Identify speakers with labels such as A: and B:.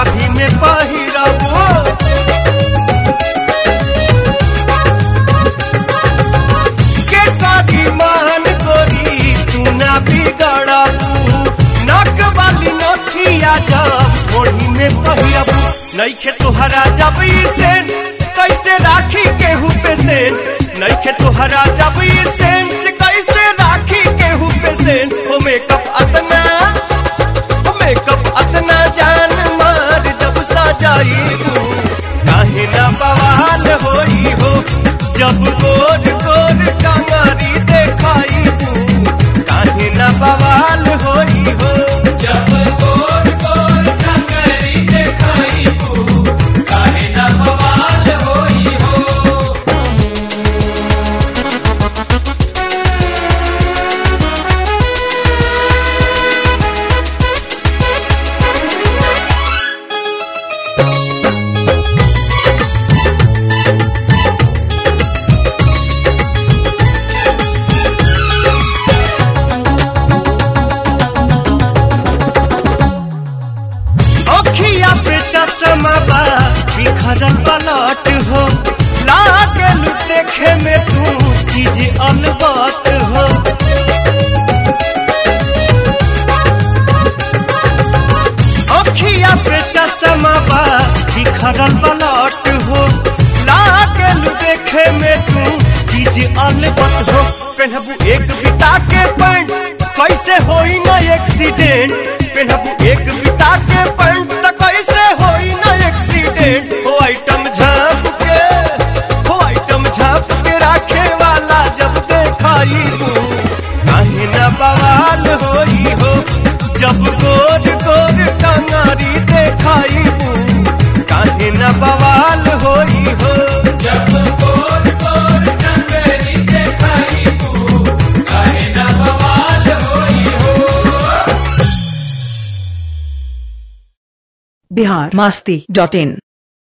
A: नाभि में पहिरबो के करी मान गोरी तू ना बिगड़बू नक वाली नथिया जब ओढ़ी में पहिरबू नइखे तोहरा जब ई सेंस कैसे राखी केहू पे सेंस नइखे तोहरा जब ई सेंस कैसे राखी केहू पे सेंस ओ मेकअप अतना ओ मेकअप अतना जान मार जब सजाई काहे ना बवाल होई हो जब गोर गोर टंगारी देखाई काहे ना बवाल होई हो जब गोर गोर टंगारी देखाई काहे ना बवाल होई हो अखिया पे चश्मा बा बिखरल पलट हो लागल देखे में तू चीज अलबत हो अखिया पे चश्मा बा बिखरल पलट हो लागल देखे में तू चीज अलबत हो पहनबू एक बिता के पैंट कैसे होई ना एक्सीडेंट पहनबू एक बिता के पैंट त कैसे होई ना एक्सीडेंट हो आइटम झाप के हो आइटम झाप के राखे वाला जब देखाई काहे ना बवाल होई हो जब गोर गोर टंगारी देखाई काहे ना बवाल होई हो जब गोर गोर टंगारी देखाई काहे ना बवाल होई हो
B: बिहार मस्ती डॉट इन